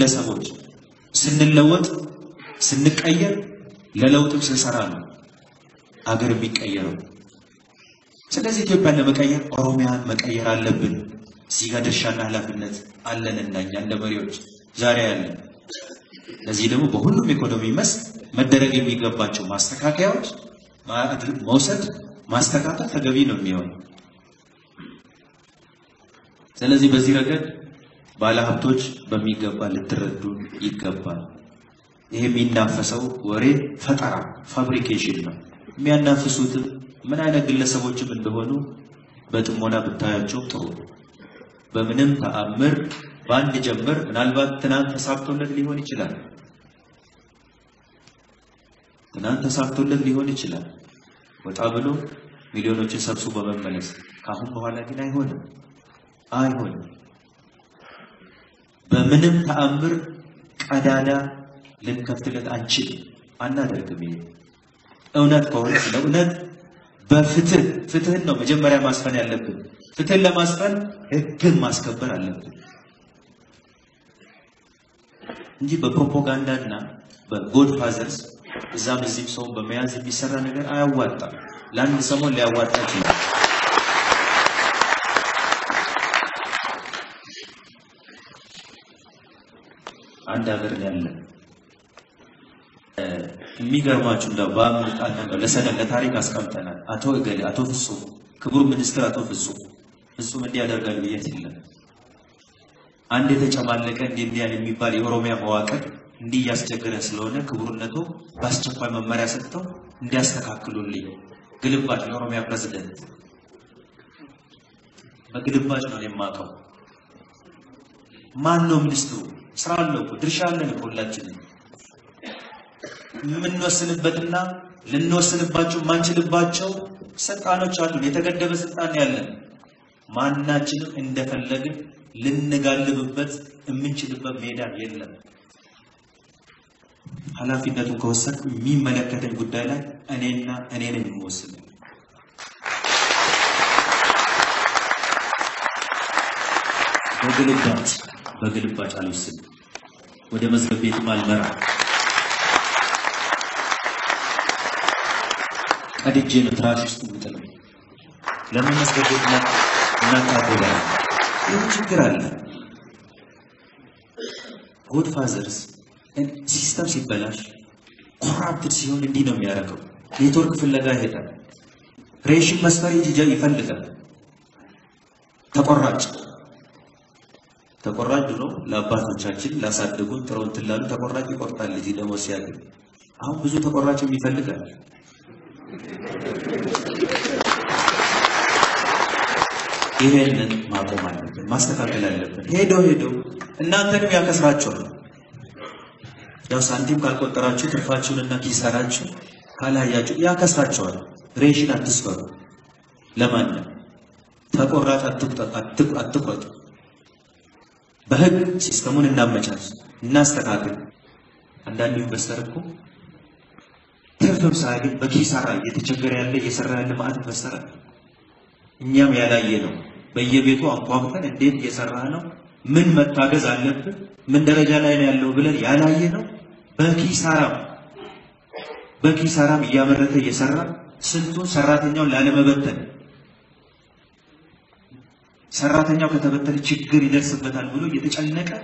ግለሰቦች ስንለወጥ ስንቀየር ለለውጥም ስንሰራ ነው አገር የሚቀየረው። ስለዚህ ኢትዮጵያን ለመቀየር ኦሮሚያን መቀየር አለብን። እዚህ ጋር ድርሻና ኃላፊነት አለንና እኛ እንደ መሪዎች ዛሬ ያለን። ለዚህ ደግሞ በሁሉም ኢኮኖሚ መስክ መደረግ የሚገባቸው ማስተካከያዎች መውሰድ ማስተካከል ተገቢ ነው የሚሆነው። ስለዚህ በዚህ ረገድ ባለሀብቶች በሚገባ ልትረዱ ይገባል። ይሄ የሚናፈሰው ወሬ ፈጠራ ፋብሪኬሽን ነው። የሚያናፍሱትም ምን አይነት ግለሰቦችም እንደሆኑ በጥሞና ብታያቸው ጥሩ ነው። በምንም ተአምር በአንድ ጀምር ምናልባት ትናንት ተሳክቶለት ሊሆን ይችላል። ትናንት ተሳክቶለት ሊሆን ይችላል። ወጣ ብሎ ሚሊዮኖችን ሰብስቦ በመመለስ ከአሁን በኋላ ግን አይሆንም፣ አይሆንም። በምንም ተአምር ቀዳዳ ልንከፍትለት አንችልም፣ አናደርግም። ይሄ እውነት ከሆነ ስለ እውነት በፍትህ ፍትህን ነው መጀመሪያ ማስፈን ያለብን። ፍትህን ለማስፈን ህግን ማስከበር አለብን እንጂ በፕሮፓጋንዳና በጎድ ፋዘርስ እዛም እዚህም ሰውን በመያዝ የሚሰራ ነገር አያዋጣም። ለአንድ ሰሞን ሊያዋጣ ይችላል። አንድ ሀገር ያለ የሚገርማችሁ እንደው በአምልጣን ነው ለሰነድ ለታሪክ አስቀምጠናል። አቶ እገሌ አቶ ፍጹም ክቡር ሚኒስትር አቶ ፍጹም ፍጹም እንዲህ ያደርጋል ብዬ ሲለም አንድ የተጨማለቀ እንዲህ እንዲህ ያለ የሚባል የኦሮሚያ መዋቅር እንዲህ እያስቸገረ ስለሆነ ክቡርነቱ በአስቸኳይ መመሪያ ሰጥተው እንዲያስተካክሉልኝ ግልባጭ የኦሮሚያ ፕሬዝደንት በግልባጭ ነው የማውቀው። ማን ነው ሚኒስትሩ? ስራ አለው እኮ ድርሻ አለን እኮ ሁላችንም የምንወስንበትና ልንወስንባቸው የማንችልባቸው ስልጣኖች አሉን። የተገደበ ስልጣን ያለን ማናችንም እንደፈለግን ልንጋልብበት የምንችልበት ሜዳ የለም። ኃላፊነቱን ከወሰድኩ የሚመለከተኝ ጉዳይ ላይ እኔና እኔ ነኝ የምወስነው። በግልባጭ በግልባጭ አልወስንም። ወደ መዝገብ ቤትም አልመራም። ቀድጄ ነው ትራሽ ውስጥ የምጥለው። ለምን መዝገብ ቤት እናቃበላ? ይህ ችግር አለ። ጎድ ፋዘርስ ሲስተም ሲበላሽ ኮራፕትድ ሲሆን እንዲህ ነው የሚያደርገው። ኔትወርክ ፍለጋ ይሄዳል። ሬሽን መስፈር ይፈልጋል። ተቆራጭ ተቆራጭ ድሮ ለአባቶቻችን ላሳደጉን ጥረው እንትን ላሉ ተቆራጭ ይቆርጣል ልጅ ደግሞ ሲያገኝ። አሁን ብዙ ተቆራጭ ይፈልጋል። ይሄንን ማቆም አለብን፣ ማስተካከል አለብን። ሄዶ ሄዶ እናንተንም ያከስራቸዋል። ያው ሳንቲም ካልቆጠራችሁ ትርፋችሁንና ኪሳራችሁ ካላያችሁ ያከስራቸዋል። ሬሽን አትስፈሩ። ለማንም ተቆራጭ አትቁረጡ። በህግ ሲስተሙን እናመቻች፣ እናስተካክል። አንዳንድ ኢንቨስተር እኮ ትርፍም ሳያገኝ በኪሳራ እየተቸገረ ያለ እየሰራ ያለ ማለት ኢንቨስተር አለ። እኛም ያላየ ነው። በየቤቱ አንኳኩተን እንዴት እየሰራ ነው፣ ምን መታገዝ አለብን፣ ምን ደረጃ ላይ ነው ያለው ብለን ያላየ ነው። በኪሳራም በኪሳራም እያመረተ እየሰራ ስንቱን ሰራተኛውን ላለመበተን ሰራተኛው ከተበተነ ችግር ይደርስበታል ብሎ እየተጨነቀ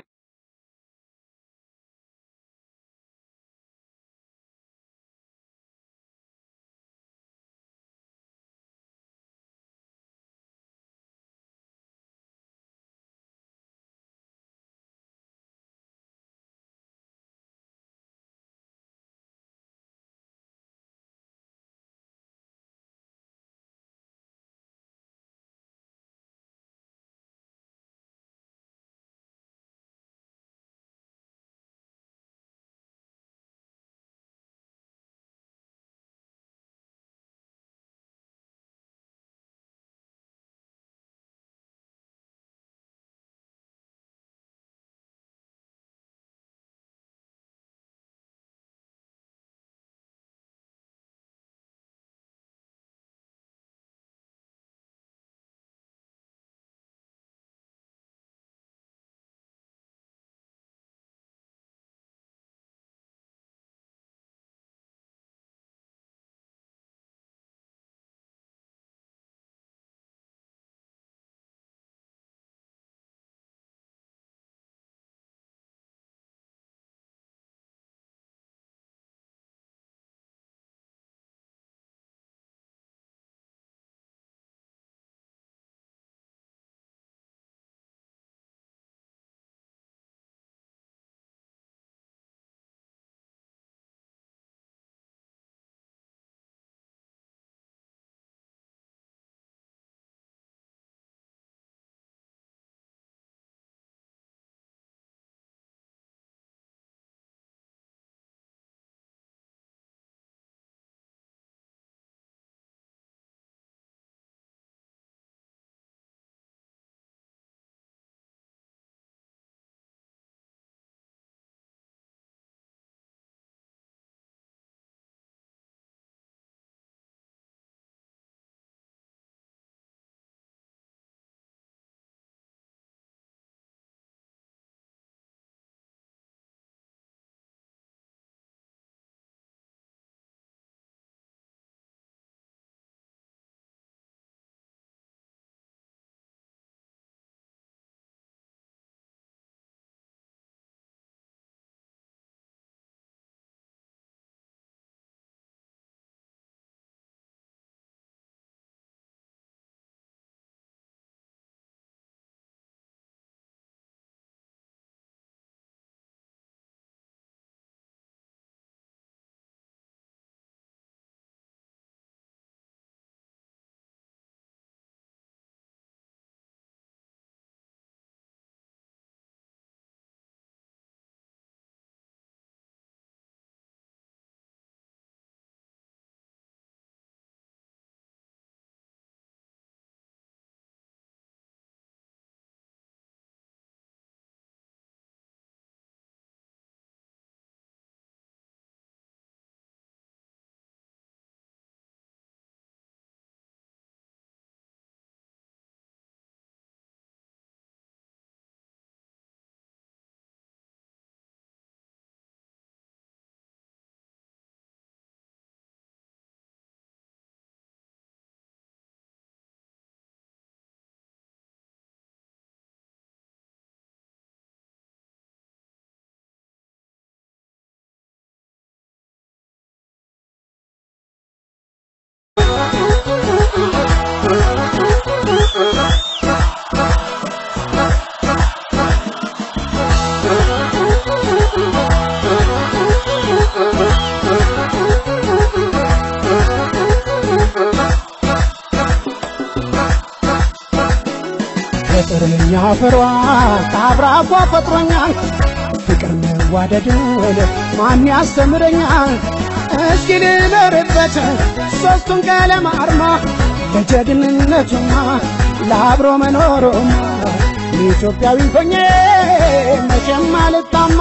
ከጥረኛ ፍሯ ከአብራኳ ፈጥሮኛል ፍቅር መዋደድን ማን ያስተምረኛል? እስኪ ልኖርበት ሦስቱን ቀለም አርማ ለጀግንነቱማ ለአብሮ መኖሩማ ኢትዮጵያዊ ሆኜ መቼም አልታማ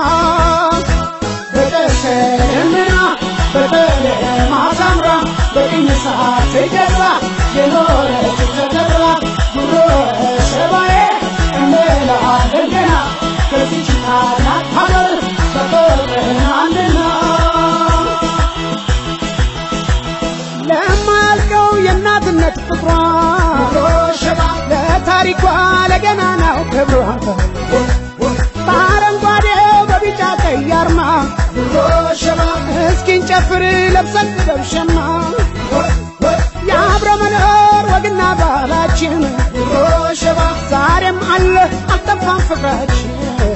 በቀሰምና በቀለም አሳምራ በቅኝ ሰዓት ገዛ የኖረች ተከብራ ጉሮ ሸባዬ እንላለን ገና ከዚች ታላቅ ሀገር በፍቅርናልና ለማያልቀው የእናትነት ፍቅሯ ለታሪኳ ለገናናው ክብሯ በአረንጓዴው በቢጫ ቀይ አርማ እስኪን ጨፍር ለብሰን ደብሸማ የአብረ መኖር ወግና ባህላችን ዛሬም አለ አልጠፋም ፍቅራችን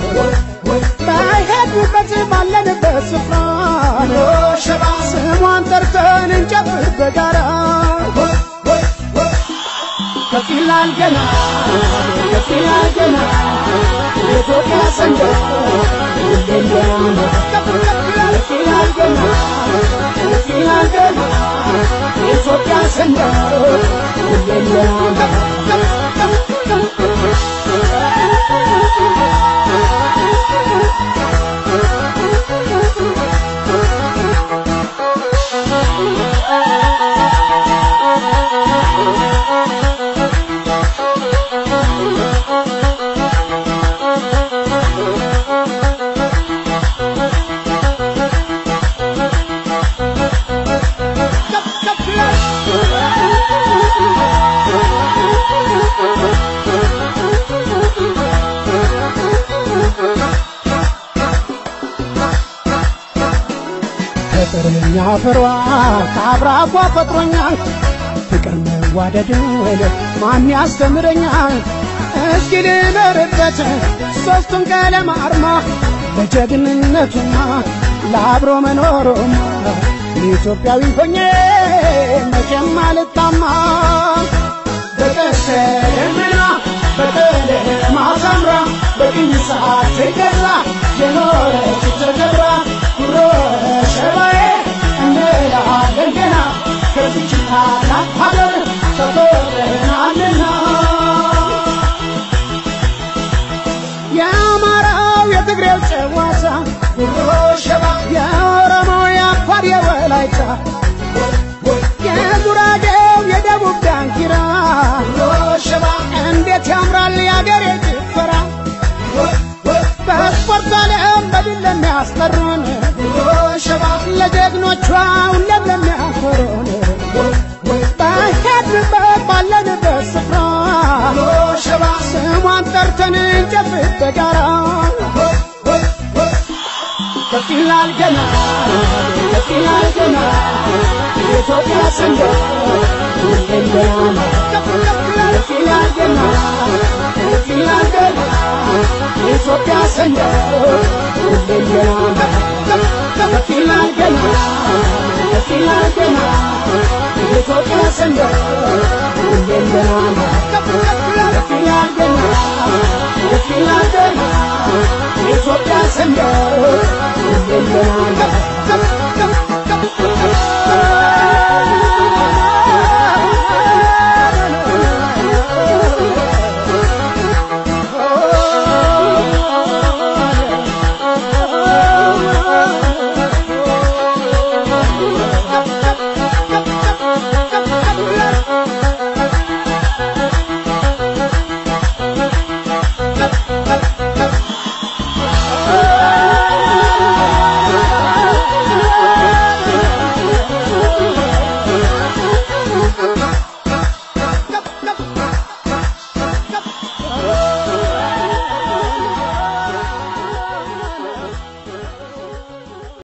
በሄድንበት ባለንበት ስፍራ ስሟን ጠርተን እንጨፍር በጋራ ከፍ ይላል ገና ከፍ ይላል ገና የኢትዮጵያ ሰንደቅ ሁሌም ገና ከፍ ከፍ ይላል ከፍ ይላል ገና ከፍ ይላል ገና የኢትዮጵያ ሰንደቅ ሁሌም ገና ከፍ ከፍ ከፍ ከፍ ከፍ ይላል ከጥረኛ ፍሯ ከአብራኳ ፈጥሮኛል ፍቅር መዋደድን ማን ያስተምረኛል? እስኪ ልኖርበት ሦስቱን ቀለም አርማ ለጀግንነቱማ ለአብሮ መኖሩማ ኢትዮጵያዊ ሆኜ መቼም አልታማ በቀሰምና በቀለም አሳምራ በቅኝ ሰዓት ገዛ የኖረች ተከብራ ጉሮ ሸባዬ እንላለን ገና ከዚች ታላቅ ሀገር ተፈጥረናልና የአማራው የትግሬው ጨዋታ ጉሮ ሸባ የኦሮሞው የአፋር የወላይታ የጉራጌው የደቡብ ዳንኪራ ሸባ እንዴት ያምራል የአገሬ ጭፈራ በስፖርት ዓለም በድል ለሚያስጠሩን ሸባ ለጀግኖቿ ሁሌም ለሚያኮሩን በሄድንበት ባለንበት ስፍራ ሸባ ስሟን ጠርተን እንጨፍር በጋራ ከፍ ይላል ገና ከፍ ይላል ገና የኢትዮጵያ ሰንደቅ ሁሌም ገና ከፍ ከፍ ይላል ከፍ ይላል ገና ከፍ ይላል ገና የኢትዮጵያ ሰንደቅ ሁሌም ገና ከፍ ይላል ገና ከፍ ይላል ገና የኢትዮጵያ ሰንደቅ ሁሌም ገና ከፍ ከፍ ይላል ከፍ ይላል ገና ከፍ ይላል ገና የኢትዮጵያ ሰንደቅ ሁሌም ገና